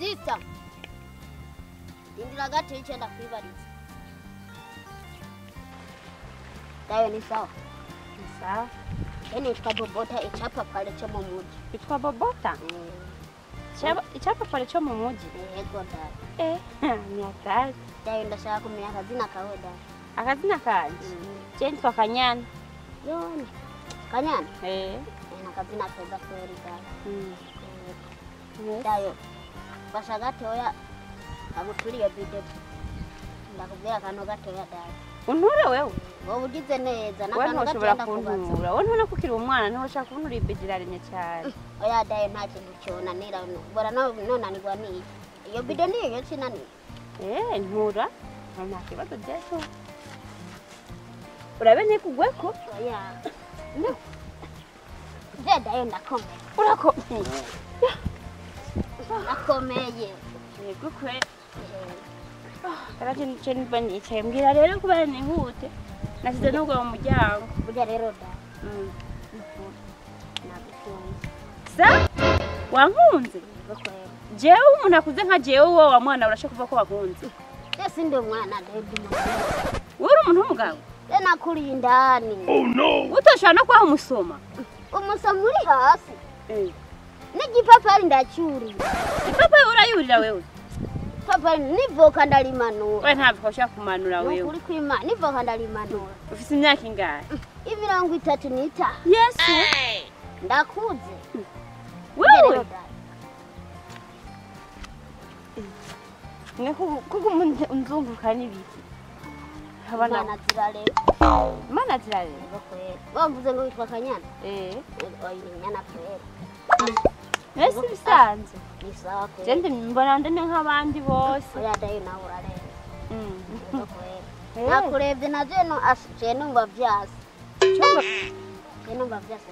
sita indira gato icenda kwibariza dayo ni sawa Ni sawa je nitwa bobota icapapale co mu muji bitwa bobota Icyapa- icyapapare cyo mu mujyi yego dayo eh ni akazi dayo ndashaka kumenya akazina kawe dayo akazina kanje je nitwa kanyana yoni kanyana eh Eh, nakazina keza kweli dayo mm. Eh, dayo fasha gatoya aguturiye bide ndakubwira akantu gatoya dayo unture wewe wowe ugize neza we n'akantu ntushobora gatoya ndakubaza kuntura we ntubona ko ukiri umwana niho ushaka kuntura ibedi riraremye cyane oya dayo nta kintu cyonanira bora nonanirwa niki iyo bide niyo yo sinanira eh ntura nta kibazo byejo urabe ntikugweko oya je dayo ndakomeye urakomeye ndakomeye yego kwe karaje nice niba nicaye mbwira rero kubera nihute nasize nubwo mu muryango burya rero da Mm. nagukunze sa wankunze yego kwera jewe umuntu akuze nka jewe wowe wa mwana urashe kuva ko wakunze je sindi umwana dayo ndi mukuru wowe uri umuntu w'umugabo je nakuriye indani utoshobora no kubaha umusoma umusomo uri hasi Eh. n'igipapari ndacyuriye ipapayi urayurira wewe papari nivoka ndarimanura we ntabwo ushaka kumanura wewe nukuri kwima nivoka ndarimanura ufite imyaka ingahe imirongo itatu n'itanu yesu ndakuze wewe Rero da, mwe kuko unzunguka n'ibiki abana imana zirareba imana zirareba yego kwera bamvuze ngo witwa kanyana eh oya ni nyana kwera mbese bisanzwe ni sawa kwera jende mbona ndene nk'abandi bose oya dayo nawe urareba Mm. yego kwera Eh. nakurebye na je no as je numva vyase Cyumba- je numva vyase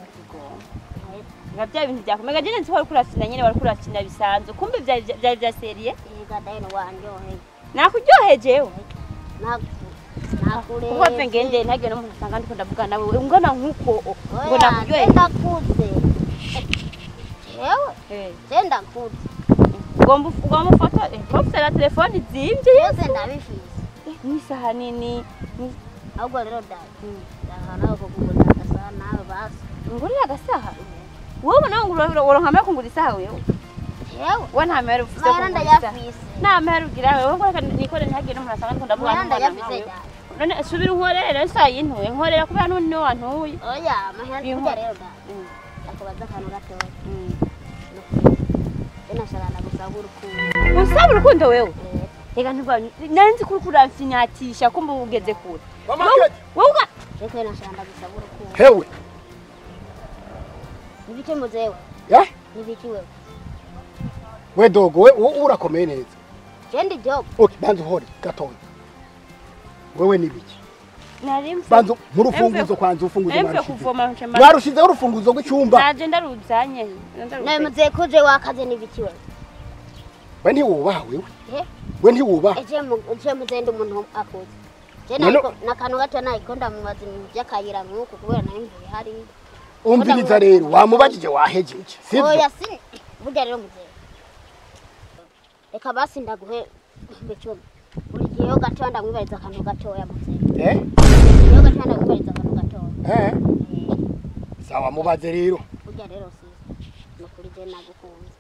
nga bya bintu byakomega jene nzi wari kurakina nyene wari kurakina bisanzwe kumbe byari byari bya seriye yega dayo wanjohe nakuryohejewe naku kuko mve ngende ntagiye no umuntu asanga ndiko ndavuga nawe ungana nk'uko ngo oya nakuryoheje je ndakuze jewe Eh. je ndakuze ugomba uf- ugomba ufata eh, ufite na telefone zimvye byose ndabifise n'isaha nini ni- ahubwo rero dayo ndahana kugura agasaha nawe basi ngurira agasaha wowe nawe ngo uronka amahera kungura isaha wewe jewe we nta mahera ufite mahera kungura isaha ndayafise nta mahera ugira wewe ngo reka nikore ntihagire n'umuntu asanga ndiko ndavuga mahera nk'umwana ndayafise nkawe. dayo none subira unkorere isaha yintuye nkorera kubera n'undi niwe wantuye oya mahera Bimwe. kurya rero dayo Mm, ndakubaza akantu gatoya mm. je nashaka ndagusaba urukundo usaba urukundo wewe Eh, reka ntiba nanzi kuri kuramfinyatisha kumbe ugeze kure Mama Wowe- Kate. wowe uga reka nashaka ndagusaba urukundo hewe nibiki muzewe ya nibiki wewe we dogo we wowe urakomeye neza je ndi job okay banza uhore gatoya wewe nibiki nari mfe banza nk'urufunguzo Emve- kwanza urufunguzo emve mwarushize kuvoma nshema mwarushizeho urufunguzo rw'icyumba naje ndaruzanye nawe muzewe kuje wakaze nibiki wewe we ntiwubaha wewe Eh? we ntiwubaha eje mu- eje muzewe ndi umuntu akuze je None- nariko nakantu gato nariko ndamubaza ibintu vy'akayira nk'uku kubera nari mvuye hariya umviriza rero wamubajije wahejeje sibyo oya si burya rero muzewe reka basi ndaguhe ibicumi buri gihe yo gatoya ndamwibariza akantu gatoya muzewe eh iyo gatoya ndamwibariza akantu gatoya eh sawa mubaze rero burya rero si nukuri je nagukunze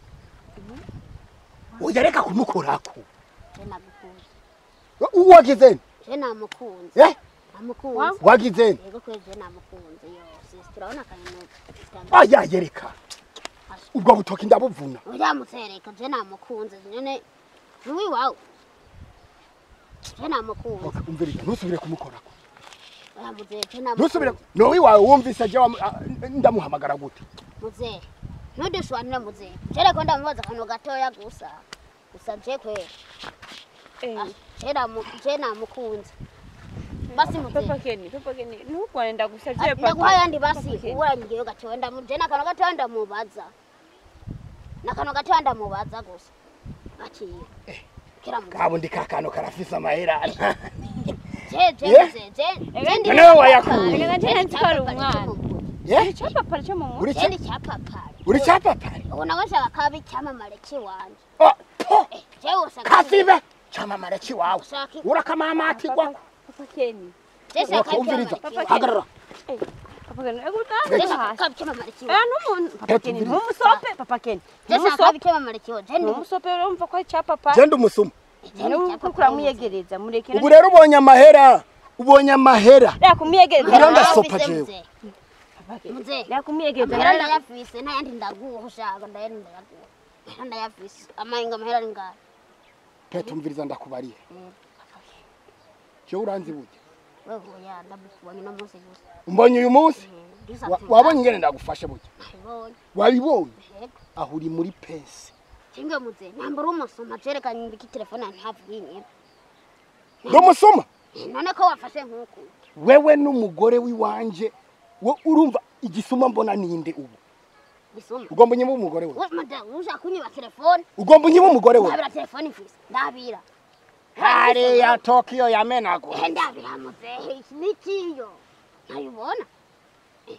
oya reka kumukorako je nagukunze wagize nte? je namukunze eh namukunze wagize nte? yego kweli je namukunze yo sisi turabona akantu aya yereka ubwo butoki ndabuvuna uramusereka je namukunze nyene nuwi wawe je namukunze Okay, umviriza ntusubire kumukorako uramuze je ntusubire namukunze nowi wawe wumvise je wamu- ah, ndamuhamagara gute muze ntudushwanire muze je reko ndamubaza akantu gatoya gusa gusa je kweli Ah, je namu- je namukunze basi muze papa keni papa keni ntukwane ndagusavye Ah, papa ndaguha yandi basi Papa Ken. urangiyeyo gatoya ndamu je nakantu gatoya ndamubaza nakantu gatoya ndamubaza gusa aciye kira muze kabo ndi kakano karafise amahera je je Yeah. muze je Ega ndi nawe wayakuye. Ega nje ntwara umwana. Eh? icyo papa cyo mu uri je cya ndi cyapapari uri cyapapari ubu nawe nshaka kaba icyamamare kiwanje Ah, ho jewe usanga kazibe camamare kiwawe Ushaka iki? urakamamatirwa papa keni Jese umviriza akabyamara hagarara papa keni ego utanga hasi akabyamara kiwo Eh, n'umuntu papa Peti keni umviriza. ntumusope papa keni Jese ntumusope akabyamara kiwo je ndi ntumusope urumva ko ari cya papa genda umusuma nuko kuramwiyegereza mureke ubu rero ubonye amahera ubonye amahera reka kumwiyegereza Ngira nawe. ndasopa jewe. Papa Keni, Muze. reka kumwiyegereza Mahera nawe. ndayafise ntayandi ndaguha ushaka ndayandi ndayaguha Mahera ndayafise amahinga mahera ari ngahe pete umviriza ndakubariye jewe uranzi burya wewe oya ndabukubonye uno munsi gusa umbonye uyu munsi Ndisa Wa- ati, wabonye ingene ndagufashe burya nabibonye wabibonye yego aho uri muri pesi Kinga muze nambara umusoma cerekanye mbiki telefone ntavuga inyuma ndi umusuma none ko wafashe nk'uku wewe n'umugore w'iwanje we urumva igisuma mbona ninde ubu bisuma ugomba unyiba umugore we we mada uja kunyiba telefone ugomba unyiba umugore we ndabira telefone mfise ndabira hariya tokiyo yamenagura Eh, ndabira muzehe iki nikiyo ntayibona Eh.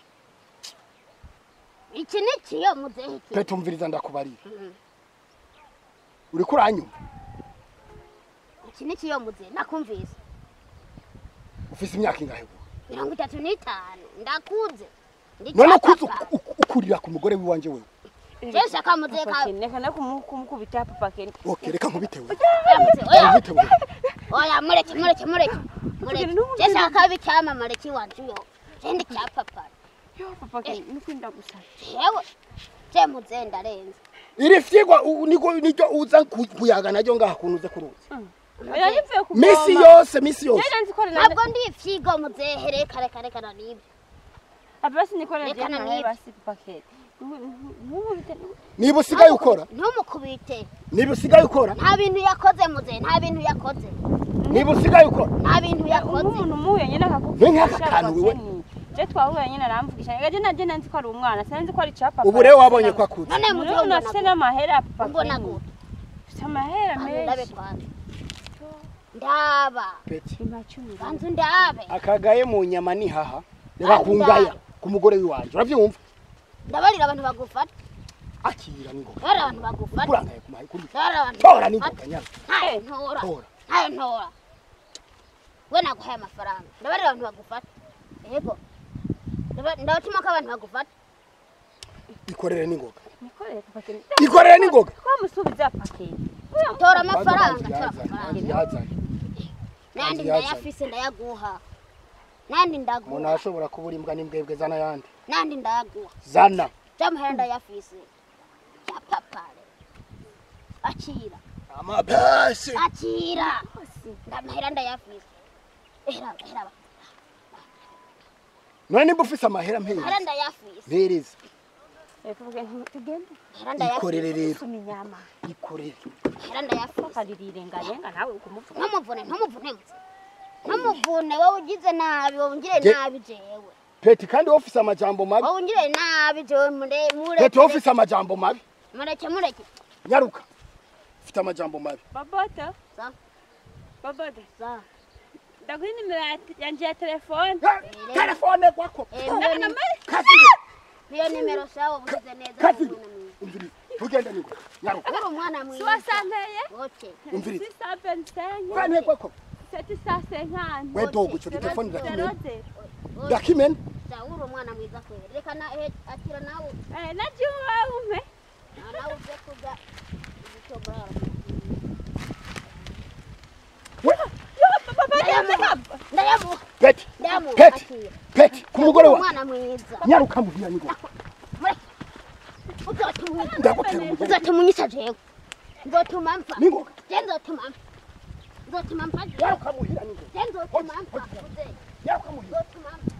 iki nikiyo muzehe iki pete umviriza ndakubarira Mhm. uriko uranyumva iki nikiyo muzehe nakumvise ufise imyaka ingahe ubu? mirongo itatu n'itanu ndakuze Ndi none ukuze cyapapa. uku- uku- ukurira ku mugore w'iwanje wewe jewe shaka muzehe Papa ka Keni, reka no kumu- kumukubita papa keni ok reka nkubitewe oya muzehe oya nkubitewe oya mureke mureke mureke mureke Kugira n'ubu jewe shaka kabi cyamamare kiwanje yo je ndi cyapapa yo papa keni nukwinda gusa jewe je muzehe ndarenze iri fyigwa u- niko niryo uza ku- kuyaga naryo ngaha kuntu uze kuruzi oya nivuye kuvoma misi yose misi yose Nari nzi ko ari na- ntabwo ndi ifyigo muzehe reka reka reka nanibyo Papa basi nikorera Reka je nawe nanibe. basi papa keni ntumubite niba usigaye ukora ntumukubite niba usigaye ukora nta bintu yakoze muzehe nta bintu yakoze niba usigaye ukora nta bintu yakoze umuntu muhuye nyine Ni akakuvugisha nk'aka kantu wewe. je twahuye nyine aramvugisha gaje naje nanzi ko ari umwana sinzi ko ari ca papa ubu rero wabonye ko akuze none muzehe umuntu afite ubona n'amahera papa ubona keni gute afite amahera ndabe menshi kwanza ndaba peti imacumi banza ndabe akagaye mu nyama ni haha reka kungaya ku mugore w'iwanje urabyumva ndabarira abantu bagufata akira n'ingoga ndabarira abantu bagufata kurangaye ku mahi kuri ndabarira abantu tora bagufata n'ingoga nyana ntayo ntora tora ntayo ntora we naguhaye amafaranga ndabarira abantu bagufata yego Ndaba- ndabatuma ko abantu bagufata ikorere n'ingoga nikoreye papa keni ikorere n'ingoga twamusubiza papa keni tora amafaranga tora Yazanye, amafaranga yazanye. nandi yazanye. ndayafise ndayaguha nandi umuntu ndaguha ashobora kubura imbwa n'imbwebwe zana yandi nandi ndayaguha zana by'amahera ndayafise ya papare akira amapasi akira ndamahera ndayafise eraba eraba none nimba ufise amahera mahera mpereza ndayafise mpereza Eh, papa keni tugende mahera ikorere ndayafise rero suma inyama ikorere mahera ndayafise ukaririrengarenga nawe ukumuvuga ntumuvune ntumuvune mutse ntumuvune wowe ugize nabi wowe ungire Je- nabi jewe peti kandi wowe ufise amajambo mabi wowe ungire nabi jewe mure peti wowe mureke ufise amajambo mabi mureke mureke nyaruka ufite amajambo mabi babota Sa. babota za ndaguha inimero ya- yanje ya telefone Eh, telefone kwako Eh, mbona ni- kazire iyo nimero sawa ugize neza kazire uri umuntu mwiza. umviriza tugende ningo nyaruka uri umwana mwiza siwasanteye wote umviriza sisapensenye kane kwako seti sasenkani we dogo ico telefone ndakimena zero ndakimena za uri umwana mwiza kweli reka na eh, akira nawe Eh, najua ume na- nawe uze kuja igitobora we ndayamuha peti ndayamuha peti akira peti ku mugore Uri wa umwana mwiza nyaruka muhira ningo mureke uzotuma ndagutera umugore uzotuma unyisa jewe nzotuma mpfa ningo je nzotuma mpfa nzotuma mpfa jewe nyaruka muhira ningo je nzotuma mpfa uze nyaruka muhira nzotuma mpfa